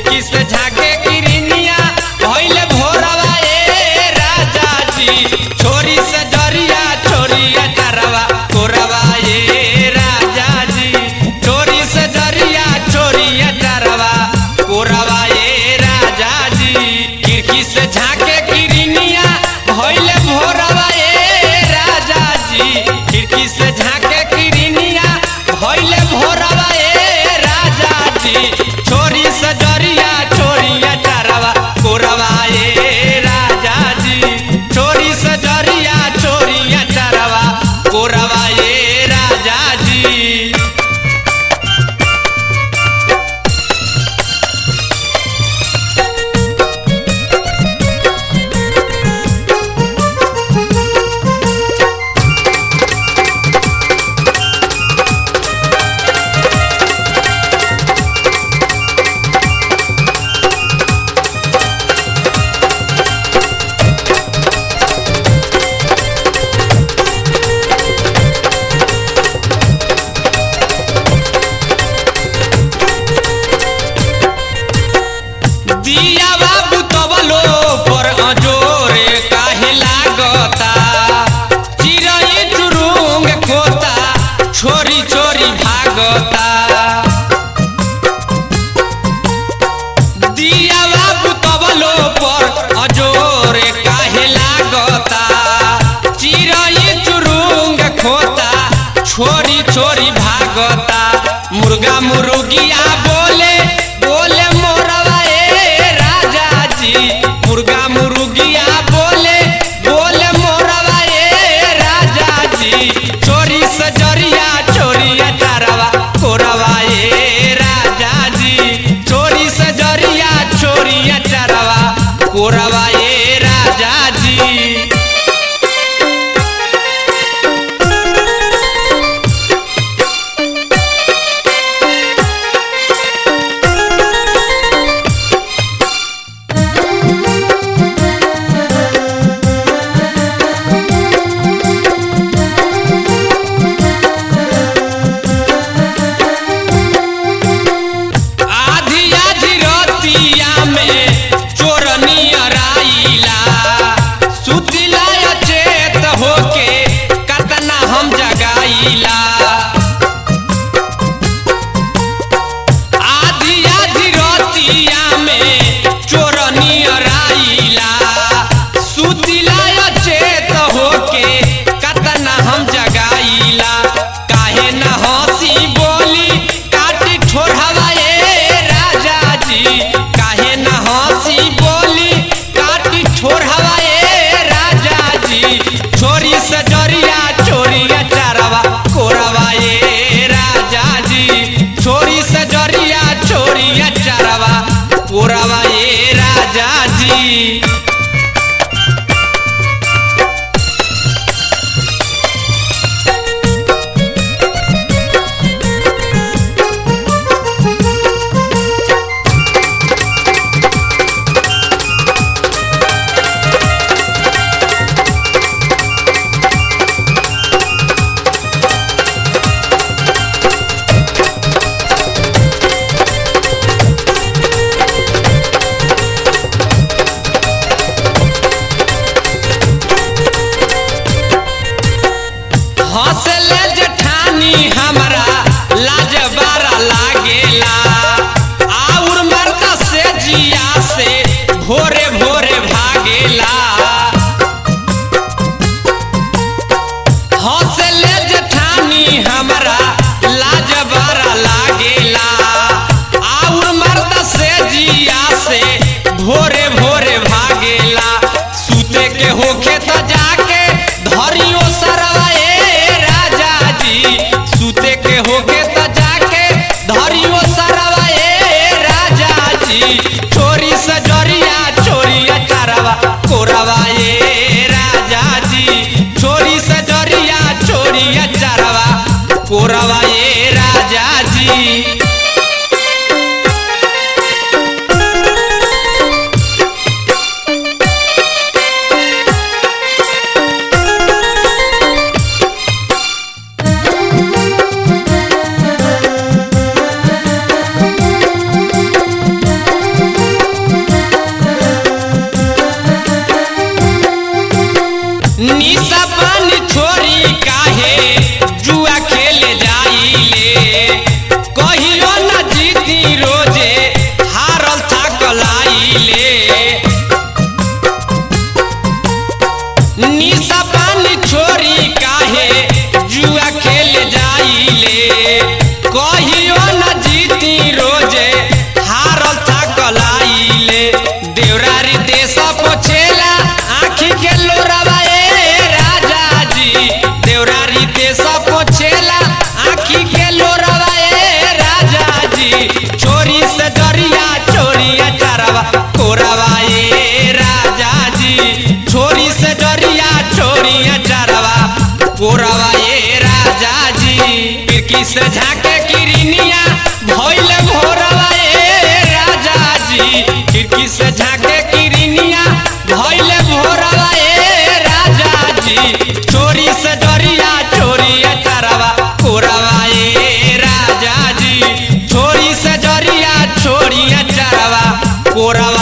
खिड़की से झाके किरनिया भइले भोरवा ए राजा जी छोरी से जरिया छोरिया चरवा कोरवा ए राजा जी छोरी से जरिया छोरिया चरवा कोरवा ए राजा जी खिड़की से झाके किरनिया भइले भोरवा ए राजा जी खिड़की से झाके किरनिया भइले भोरवा ए राजा जी छोरी से जरिया छोरिया चरवा कोरवा ए राजा जी छोरी से जरिया छोरिया चरवा कोरवा ए राजा जी दिया बाबू तबलो पर अजोरे काहे लागता चिरई चुरुंग खोता छोरी छोरी भागता दिया बाबू तबलो पर अजोरे काहे लागता चिरई चुरुंग खोता छोरी छोरी भागता मुर्गा मुर्गिया बोले बोले मोरवा ए राजा जी मुर्गा मुर्गिया बोले बोले मोरवा ए राजा जी चोरी से जरिया चोरिया चारवा कोरवा ए राजा जी चोरी से जरिया चोरिया चारवा कोरवा ए राजा जी आधी आधी रतिया में चोरनी अराइला सुतिला अचेत होके कतना हम जगाइला आधी आधी रतिया में चोरनी अराइला सुतिला अचेत होके कतना हम जगाइला काहे न हंसी बोली काटी ठोरहवा ए राजा जी काहे न हंसी बोली काटी ठोरहवा ए राजा जी छोरी से जरिया चोरिया चारवा कोरवा ए राजा जी छोरी से जरिया चोरिया चारवा कोरवा ए राजा जी से झाके किरनिया भइल भोरवा ए राजा जी खिड़की से झाके किरनिया भइल भोरवा ए राजा जी चोरी से डरिया चोरी अचारवा कोरवा ए राजा जी चोरी से डरिया चोरी अचारवा कोरवा